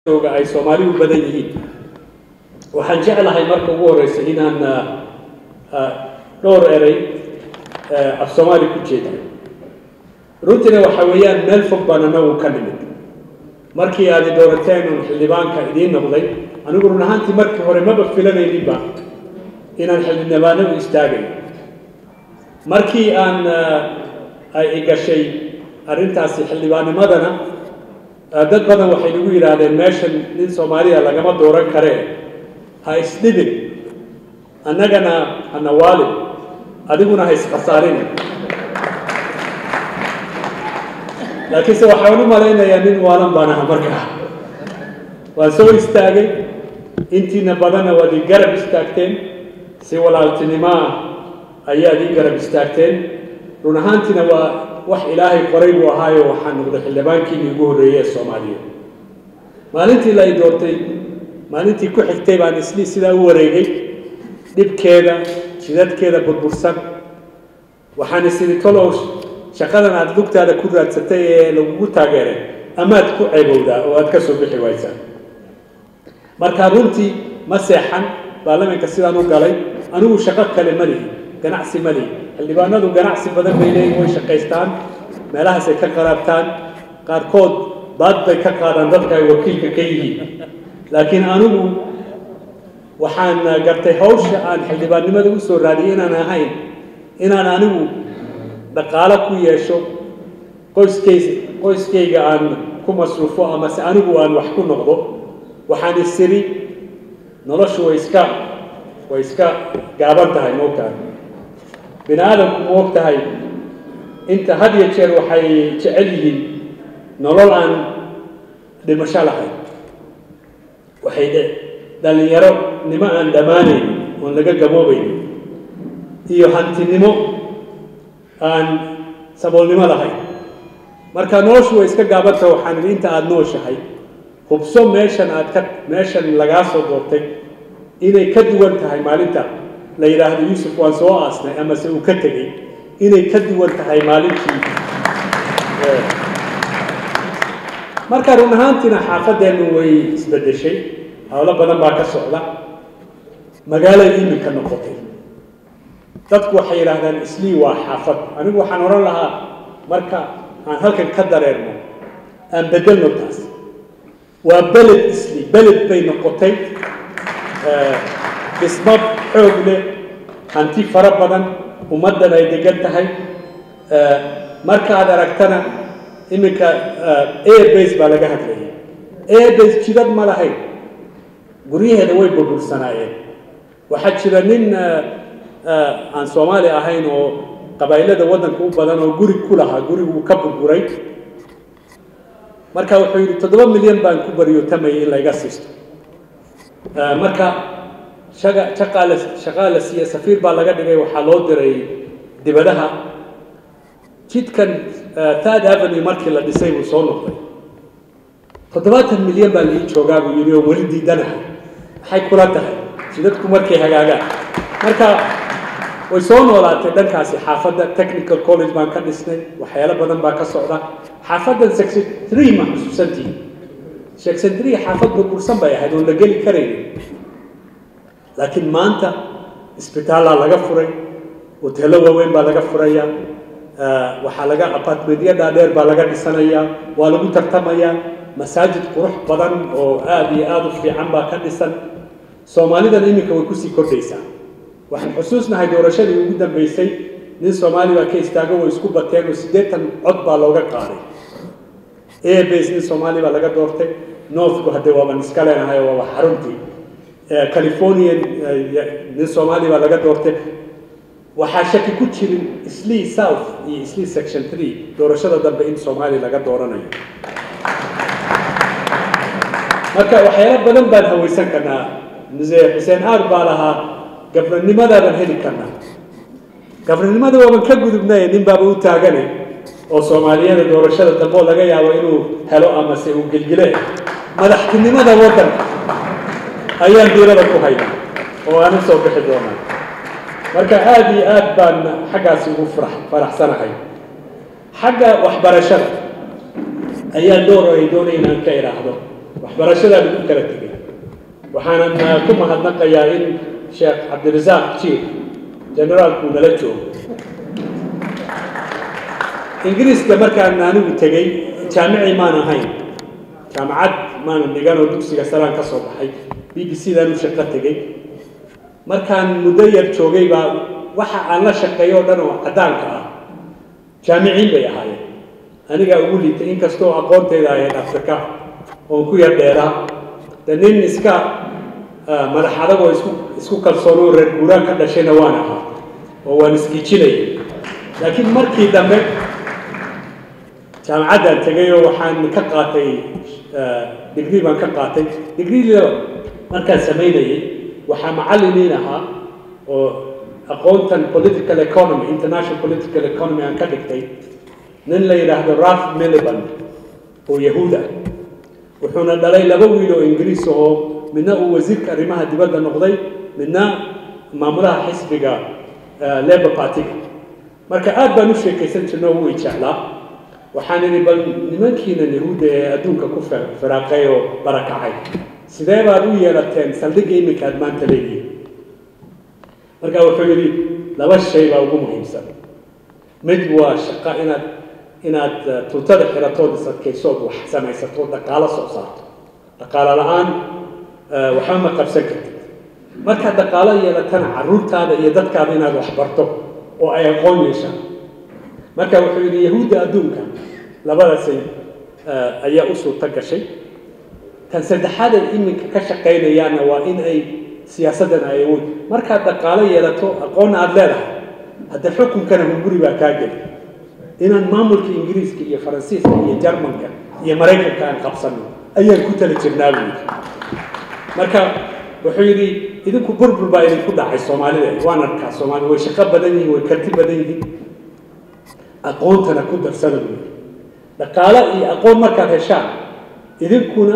jooga ay soomaalidu badan yihiin waxaan jeclahay marka ugu horeysa inaan dhowr erey af soomaali ku jeeda runtiina waxa weeyaan meel fog baan anagu ka nimid markii aad doorateen un xildhibaanka idiin noqday anigu run ahaantii markii hore maba filanayninba inaan xildhibaanadu istaagay markii aan ay igashay arrintaasi xildhibaannimadana dad badan waxay nagu yidhaahdeen meeshan nin soomaaliya lagama dooran karee ha isdhibin annagana hana waalid adiguna ha iskhasaarin laakiinse waxaan u malaynayaa nin waalan baan aha markaa waan soo istaagay intiina badanna waad ii garab istaagteen si walaaltinimaa ayaad ii garab istaagteen run ahaantiina waa wax ilaahay qoray buu ahaayo waxaan noqday xildhibaankiini ugu horreeyey ee soomaaliya maalintii la i doortay maalintii ku xigtay baan isli sidaa u wareegay dhibkeeda jidadkeeda burbursan waxaan isiri tolow shaqadan aada lugtaada ku raadsatay ee lagugu taageeray amaad ku ceebowdaa oo aad ka soo bixi waysaa marka runtii ma seexan baarlamaanka sidaan u galay anigu shaqo kale ma lihi ganacsi ma lihi xildhibaanadu ganacsi badan bay leeyihin way shaqaystaan meelahaasay ka qaraabtaan qaarkood baad bay ka qaadaan dadka ay wakiilka ka yihiin laakiin anigu waxaan gartay hawsha aan xildhibaannimada u soo raadiyay inaan ahayn inaan anigu dhaqaalo ku yeesho qoyskays qoyskayga aan ku masruufo amase anigu aan wax ku noqdo waxaan isiri noloshu way iska way iska gaaban tahay moogtahay bini aadamku ma og tahay inta had iyo jeer waxay jecel yihiin nolol aan dhimasho lahayn waxay dhallinyaro nimo aan dhammaanayn oon laga gaboobayn iyo hantinimo aan saboolnimo lahayn marka noloshu way iska gaabanta waxaan idhi inta aada nooshahay hubso meeshan aad ka meeshan lagaa soo doortay inay ka duwan tahay maalinta la yidhaahdo yuusuf waan soo aasnay amase uu ka tegey inay ka duwan tahay maalintii marka run ahaantiina xaafadeennu way isbeddeshay howlo badan baa ka socda magaalay iminka noqotay dadku waxay yidhaahdaan islii waa xaafad anigu waxaan odhan lahaa marka aan halkan ka dareerno aan bedelno taas waa beled isli beled bay noqotay dhismo xoog leh hanti fara badan ummaddan ay degan tahay markaad aragtana iminka airbase baa laga hadlaya airbase jidad ma lahayn guryaheeda way burbursanaayeen waxaa jira nin aan soomaali ahayn oo qabaa'ilada waddanka u badan oo guri ku lahaa guriguu ka burburay marka wuxuu yidhi toddoba milyan baan ku baryotamayay in layga siisto marka shaga shaqaa la shaqaa la siiye safiir baa laga dhigay waxaa loo diray dibadaha jidkan third avenue markii la dhisay buu soo noqday toddobaatan milyan baa laii joogaa buu yidhi oo weli diidanaha maxay kula tahay jidadku markay hagaagaan marka way soo noolaatay dhankaasi xaafadda technical college baan ka dhisnay waxyaalo badan baa ka socda xaafaddan section three ma xusuusantihi section three xaafad burbursan bay ahayd oon la geli karaynin laakiin maanta isbitaallaa laga furay hoteello waaweyn baa laga furaya waxaa laga apartmentyo dhaadheer baa laga dhisanayaa waa lagu tartamayaa masaajid qurux badan oo aada iyo aada u fiican baa ka dhisan soomaalidan iminka way kusii kordhaysaa waxaan xusuusnahay doorashadii ugu dambeysay nin soomaali baa ka istaago way isku bateen oo siddeetan cod baa looga qaaday airbase nin soomaali baa laga doortay northku haddee waaban iska leenahay waaba xaruntii californian nin soomaali baa laga doortay waxaa shaki ku jirin islii south iyo islii section three doorashada dambe in soomaali laga dooranayo marka waxyaalo badan baan hawaysan karnaa muse xuseen aar baa lahaa gabranimadaabaan heli karnaa gabranimada waaban ka gudubnay nin baaba u taagane oo soomaaliyada doorashada dambe oo laga yaabo inuu helo amase uu gelgile madaxtinimada waddanka ayaan diirada ku haynaa oo aan u soo bixi doonaa marka aada iyo aad baan xaggaasi ugu farax faraxsanahay xagga waxbarashada ayaa door ay doonay inaan ka idhaahdo waxbarashadaa lagu kala tegay waxaanan ku mahadnaqayaa in sheekh cabdirasaaq jiir generaalku nala joogo ingiriiska markaan anigu tegey jaamici maan ahayn jaamacad maanan dhigan oo dugsiga saraan ka soo baxay b b c daan u shaqo tegey markaan muddo yar joogay baa waxa aan la shaqeeyo o dhan oo caddaanka ah jaamiciin bay ahaayeen anigaa ugu liitay inkastoo aqoonteeda ahayd afrika oon ku yar dheeraa de nin iska madax adag oo isku isku kalsoon oo reer guuraan ka dhashayna waan ahaa oo waan isgiijinayay laakiin markii dambe jaamacaddaan tegay oo waxaan ka qaatay digrii baan ka qaatay digriida markaan samaynayay waxaa macallimiin ahaa oo aqoontan political economy international political economy aan ka dhigtay nin la yidhaahdo ralph miliband oo yahuud ah wuxuuna dhalay laba wiil oo ingiriis oo midna uu wasiirka arrimaha dibadda noqday midna maamulaha xisbiga labor partyga marka aad baan u sheekaysan jirno wuu i jeclaa waxaan idhi bal nimankiinan yahuudda ee adduunka ku firaaqay oo barakacay sidee baad u yeelateen saldhigga iminka aad maanta leedihiin marka wuxuu yidhi laba shay baa ugu muhiimsan mid waa shaqo inaad inaad tuutada xiratood isadkaysood wax samaysato dhaqaalo soo saarto dhaqaalo la-aan waxba ma qabsan kartid markaad dhaqaalo yeelatana carruurtaada iyo dadkaada inaad wax barto oo ay aqoon yeeshaan marka wuxuu yidhi yahuudda adduunka labadaasay ayaa u suurto gashay tan saddexaad ay iminka ka shaqaynayaanna waa in ay siyaasaddan ay awood markaad dhaqaalo yeelato aqoonna aada leedahay hadda xukunkana hunguri baa kaa geli inaan maamulka ingiriiska iyo faransiiska iyo jarmanka iyo maraykanka aan qabsano ayaan ku tala jirnaa buu yidhi marka wuxuu yidhi idinku burbur baa idinku dhacay soomaalida waan arkaa soomaalida way shaqo badan yihiin way karti badan yihiin aqoontana ku darsada buu yidhi dhaqaalo iyo aqoon markaad heshaan idinkuna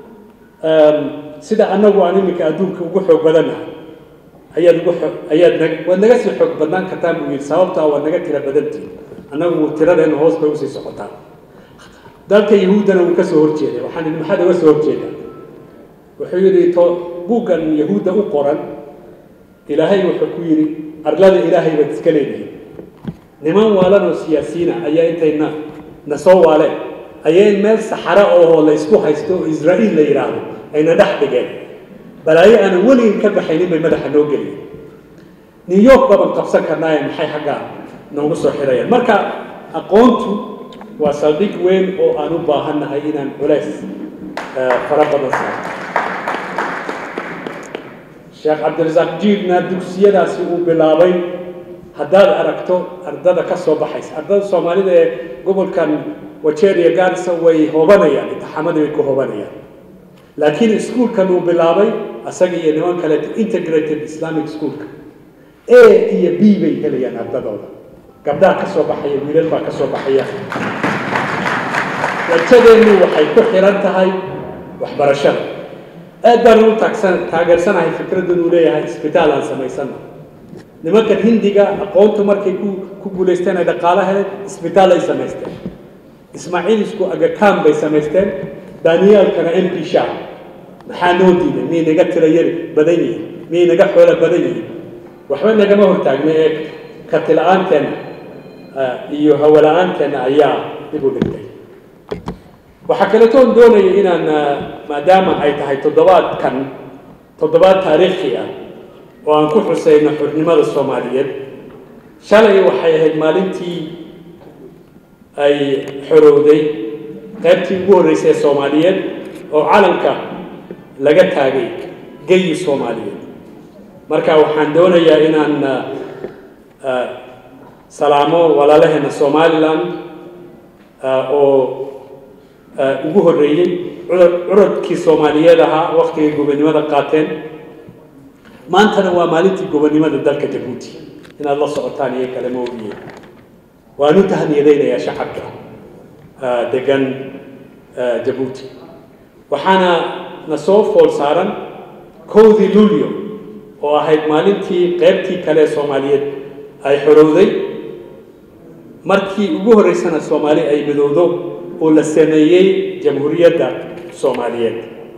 sida annagu aan iminka adduunka ugu xoog badannahay ayaad ugu xoog ayaad nag waad naga sii xoog badnaan kartaan buu yidhi sababtaa waad naga tira badantihin annagu tiradeenna hoos bay usii socotaan dalka yahuuddana wuu ka soo horjeeday waxaan idhi maxaad uga soo horjeedaa wuxuu yidhi to buuggan yahuudda u qoran ilaahay wuxuu ku yidhi arlada ilaahay baad iska leedihin niman waalan oo siyaasiyiina ayaa intayna na soo waaleen ayay meel saxaro oo la isku haysto oo israa'iil la yidhaahdo ayna dhex dhigeen balaayo aanan weligin ka baxaynin bay madaxa noo geliyeen new york baban qabsan karnaaye maxay xaggaa noogu soo xirayaan marka aqoontu waa saldhig weyn oo aan u baahannahay inaan culays fara badan saaro sheekh cabdirasaaq jiirna dugsiyadaasi uu bilaabay haddaad aragto ardada ka soo baxaysa ardada soomaalida ee gobolkan wajeer iyo gaarisa way hoobanayaan imtixaamadii way ku hoobanayaan laakiin iskuolkan uu bilaabay asaga iyo niman kaleeto integrated islamic schoolka a iyo b bay helayaan ardadooda gabdhaha ka soo baxaya wiilal baa ka soo baxaya rajadeennu waxay ku xiran tahay waxbarashada aad baan u taagsan taageersanahay fikraddan uu leeyahay isbitaal aan samaysano nimankan hindiga aqoontu markay ku ku guulaysteen ay dhaqaalo heleen isbitaal ay samaysteen ismaaciilisku agakaan bay samaysteen daaniyaalkana m p sha maxaa noo diiday miyay naga tira yari badan yihiin miyay naga xoolo badan yihiin waxba nagama hortaagna ee karti la-aanteena iyo hawo la-aanteena ayaa dib u dhigtay waxaa kaletoon doonaya inaan maadaama ay tahay toddobaadkan toddobaad taariikhi ah oo aan ku xuseyno xurnimada soomaaliyeed shalay waxay ahayd maalintii ay xorowday qaybtii ugu horreysay ee soomaaliyeed oo calanka laga taagay geyi soomaaliyeed marka waxaan doonayaa inaan salaamo walaalaheena somaliland oo ugu horreeyey curadkii soomaaliyeed ahaa waktigay gobonnimada qaateen maantana waa maalintii gobonnimada dalka jabuuti inaad la socotaan iyo kale ma ogiye waan u tahniyadaynayaa shacabka degan jabuuti waxaana na soo fool saaran kowdii luulyo oo ahayd maalintii qaybtii kale ee soomaaliyeed ay xorowday markii ugu horreysana soomaali ay midowdo oo la sameeyey jamhuuriyadda soomaaliyeed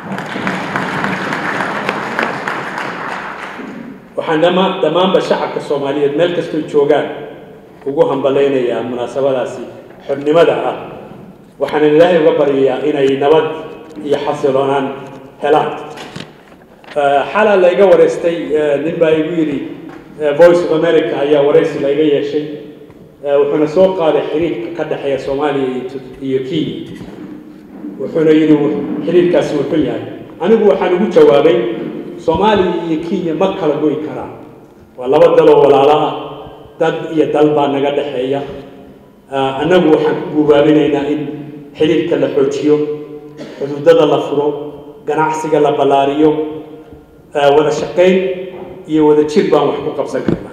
waxaan dhama dhammaanba shacabka soomaaliyeed meel kastoo joogaan ugu hambalaynayaa munaasabadaasi xornimada ah waxaanan ilaahay uga baryayaa inay nabad iyo xasiloonaan helaan xalaa layga wareystay nin baa igu yidhi voice of america ayaa waraysi layga yeeshay wuxuuna soo qaaday xiriirka ka dhexeeya soomaaliya iyo kenya wuxuuna yidhi xiriirkaasi wuxuu yahay anigu waxaan ugu jawaabay soomaaliya iyo kenya ma kala goy karaan waa laba daloo walaalo ah dad iyo dal baa naga dhexeeya annagu waxaan ku guubaabinaynaa in xiriirka la xoojiyo xuduudada la furo ganacsiga la ballaariyo wada shaqayn iyo wada jir baan wax ku qabsan karnaa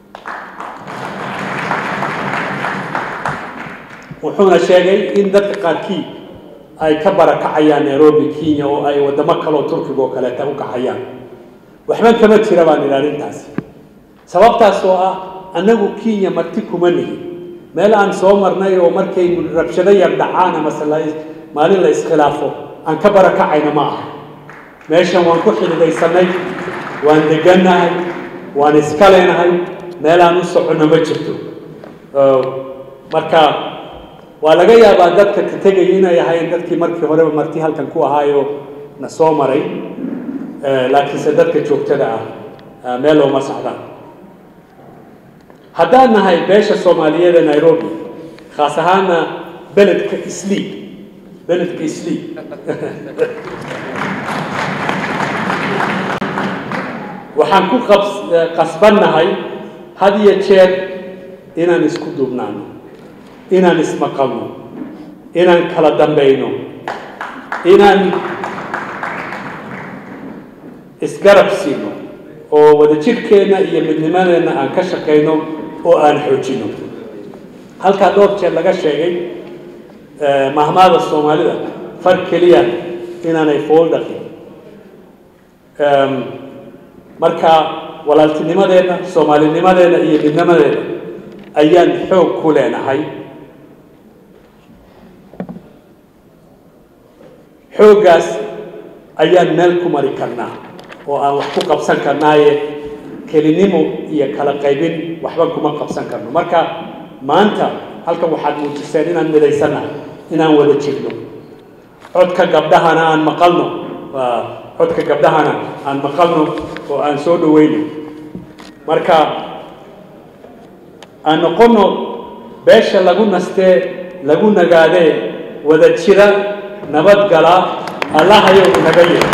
wuxuuna sheegay in dadka qaarkii ay ka barakacayaan nairobi kenya oo ay waddamo kaleo turkiga oo kaleeta u kacayaan waxban kama jira baan idhi arrintaasi sababtaas oo ah annagu kenya marti kuma nihin meel aan soo marnay oo markay rabshado yar dhacaan amase maalin la iskhilaafo aan ka barakacayna ma aha meeshan waan ku xididaysanay waan degannahay waan iska leenahay meel aan u soconno ma jirto marka waa laga yaabaa dadka ka tegaya inay ahayn dadkii markii horeba marti halkan ku ahaayo na soo maray laakiinse dadka joogtada ah meel looma socdaan haddaan nahay beesha soomaaliyeed ee nairobi khaas ahaana beledka islii beledka islii waxaan ku qasbannahay had iyo jeer inaan isku duubnaano inaan ismaqalno inaan kala dambayno inaan isgarab siino oo wadajirhkeenna iyo midnimadeenna aan ka shaqayno oo aan xoojino halkaa dhowr jeer laga sheegay mahmaada soomaalida far keliya inaanay fool dhaqin marka walaaltinimadeenna soomaalinimadeenna iyo midnimadeenna ayaan xoog ku leenahay xooggaas ayaan meel ku mari karnaa oo aan wax ku qabsan karnaaye kelinimo iyo kala qaybin waxba kuma qabsan karno marka maanta halkan waxaad muujiseen inaan midaysannahay inaan wada jirno codka gabdhahana aan maqalno codka gabdhahana aan maqalno oo aan soo dhaweyno marka aan noqonno beesha lagu nastee lagu nagaadee wada jira nabadgala allahayow naga yeer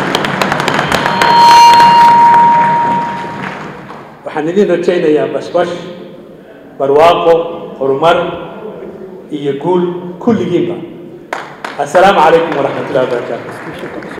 waxaan idin rajaynayaa bashbash barwaaqo horumar iyo guul kulligiinba assalaamu calaykum waraxmat ullahi wabarakaatu